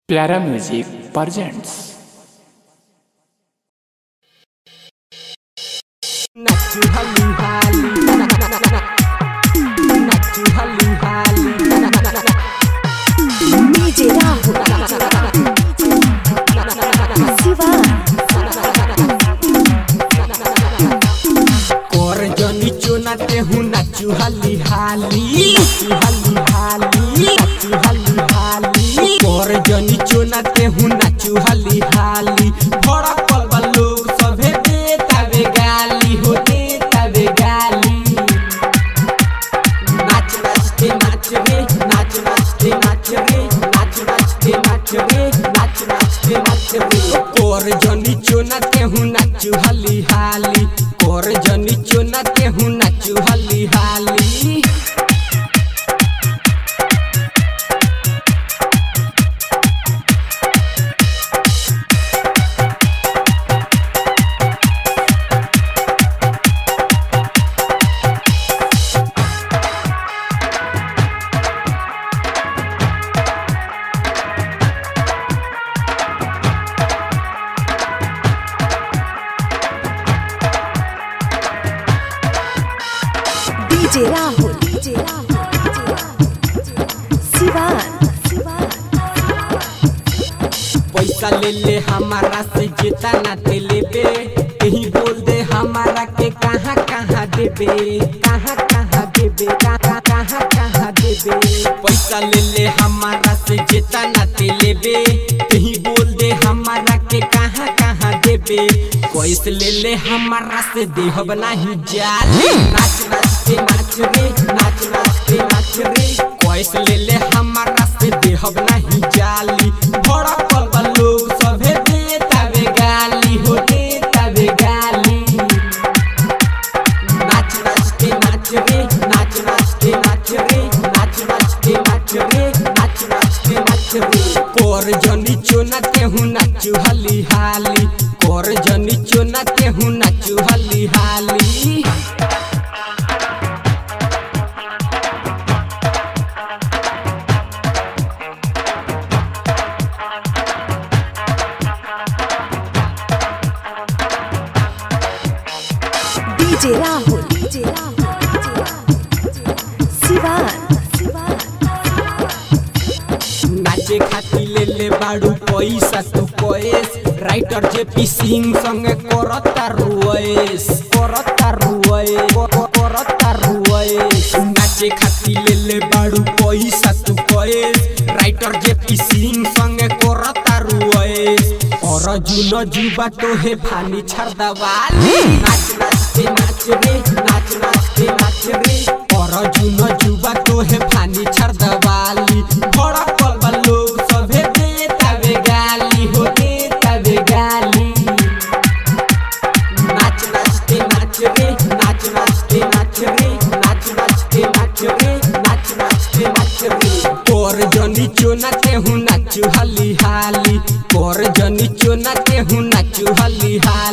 प्यारा music presents Nachu halu hali Nachu halu hali DJ Rahul Siva कर जनी चुनाते हूँ नाचू हाली हाली नाचू हाली हाली नाचू हाली हाली कर जनी चुनाते हूँ नाचू हाली हाली बड़ा पलवा लोग सभे देता बे गाली हो देता बे गाली नाच नाचते नाच रे नाच नाचते नाच रे नाच नाचते नाच रे नाच नाचते नाच रे कोर जनी चोनाते हूँ नाचू हाली हाली कोर जनी चोनाते हूँ नाचू हाली हाली DJ Rahul DJ Rahul Siva पैसा ले ले हमारा से जेता ना ते लेबे कहीं बोल दे हमारा के कहाँ कहाँ देबे कहाँ कहाँ देबे कहाँ कहाँ कहाँ देबे पैसा ले ले हमारा से जेता ना ते लेबे कहीं बोल दे हमारा के कहाँ कहाँ देबे कैसे ले ले हमारा से देहब नहीं जाले नाच नाचते नाच रे नाच नाचते नाच रे कैसे ले ले हमारा से देहब नहीं जाली बड़ा पलवा लोग सभे देता बे गाली हो देता बे गाली नाच नाचते नाच रे नाच नाचते नाच रे नाच नाचते नाच रे नाच नाचते नाच रे कोर जनी चोनाते हूँ नाचू हाली हाली कोर जनी चोनाते हूँ नाचू हाली हाली DJ Rahul DJ Rahul Siva नाचे खाती ले ले बाड़ू पैसा तू कोएस राइटर जे पी सिंह संगे करता रुएस करता रुए करता रुएस नाचे खाती ले ले बाड़ू पैसा तू कोएस राइटर जे पी सिंह संगे करता रुएस और जुनो जुबा तो है फानी छरदा वाली नाच नाचते नाच रे नाच नाचते नाच रे और जुनो जुबा तो है फानी छरदा वाली बड़ा पलवा लोग सभे देता बे गाली हो देता बे गाली नाच नाचते नाच रे नाच नाचते नाच रे नाच नाचते नाच रे नाच नाचते नाच रे कोर जनी चोनाते हूँ नाचू हाली हाली कोर जनी चोनाते हूँ नाचू हाली हाली